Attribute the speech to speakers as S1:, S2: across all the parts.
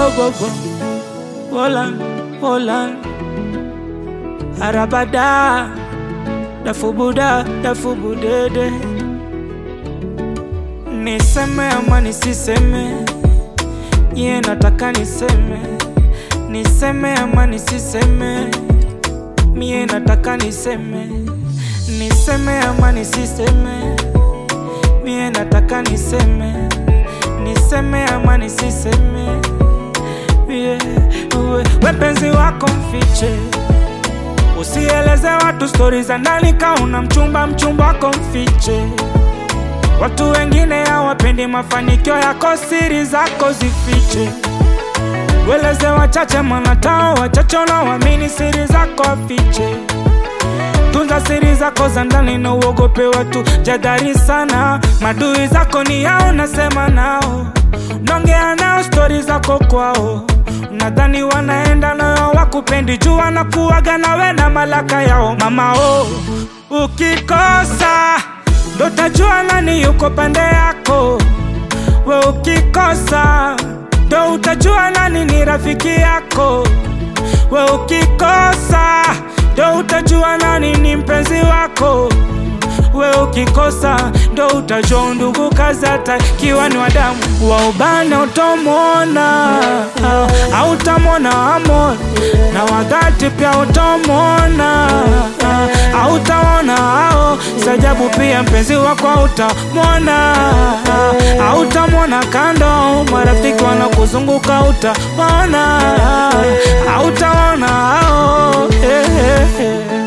S1: go go. Holland, Holland. Arabada, dafubuda, dafubudede. Niseme ama nisiseme, ye nataka niseme. Niseme ama nisiseme, mie nataka niseme. Niseme ama nisiseme, mie nataka niseme. Niseme ama nisiseme, mie uwe wepenzi wako mfiche Usieleze watu stori za ndani kauna mchumba, mchumba wako mfiche. Watu wengine hawapendi mafanikio yako, siri zako zifiche. Weleze wachache, manatao wachache wanaoamini siri zako wafiche. Tunza siri zako za ndani na uogope watu jadhari sana. Madui zako ni yao, nasema nao, nongea nao stori zako kwao Nadhani wanaenda nayo wakupendi juu wanakuwaga nawe na malaka yao mama oh. Ukikosa ndo tajua nani yuko pande yako we, ukikosa ndo utajua nani ni rafiki yako we, ukikosa ndo utajua nani ni mpenzi wako we ukikosa ndo utajua undugu kazi hata kiwa ni wadamu wa ubana utomwona autamwona amor na wadhati pia utomwona autaona ao sajabu pia mpenzi wako autamwona autamwona kando marafiki wanakuzunguka utaona autaona ao hey, hey, hey.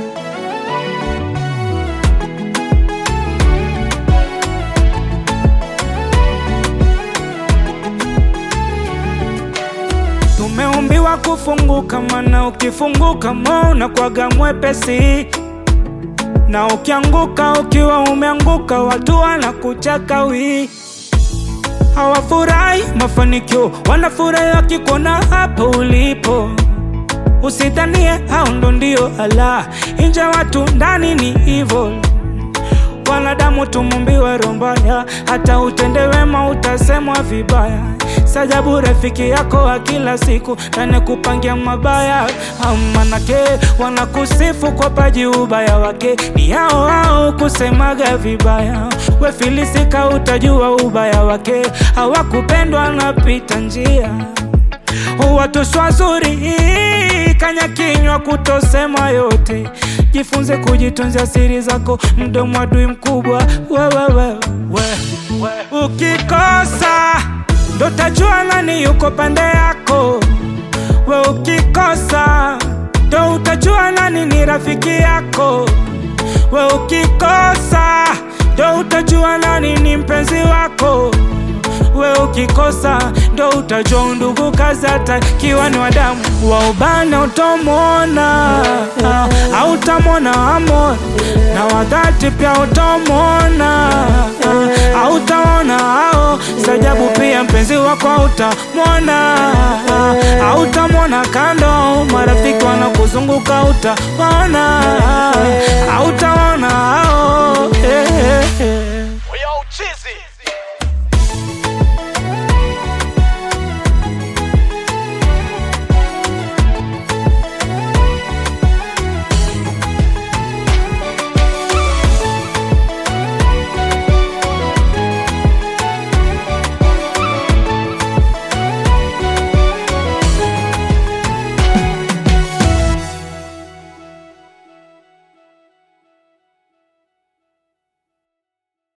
S1: Tumeumbiwa kufunguka, mana ukifunguka mo unakwaga mwepesi, na ukianguka ukiwa umeanguka, watu wanakuchaka wi hawafurahi mafanikio, wanafurahi wakikuona hapo ulipo. Usidhanie hao ndo ndio ala, inje watu ndani ni evil. Wanadamu tumumbiwe roho mbaya, hata utende wema utasemwa vibaya. Sajabu rafiki yako wa kila siku tane kupangia mabaya, manake wanakusifu kwa paji, ubaya wake ni hao hao kusemaga vibaya. We filisika, utajua ubaya wake, hawakupendwa napita njia watu swazuri kanya kinywa kutosema yote, jifunze kujitunzia siri zako, mdomo adui mkubwa wewewe we, we. Ukikosa ndo tajua nani yuko pande yako, we ukikosa ndo utajua nani ni rafiki yako, we ukikosa ndo utajua nani ni mpenzi wako we ukikosa ndo utajua undugu kazi hata kiwa ni wadamu wa ubana utomwona autamwona amor na wadhati pia utomwona autaona ao sajabu pia mpenzi wako autamwona autamwona kando marafiki wanakuzunguka utaona autaona ao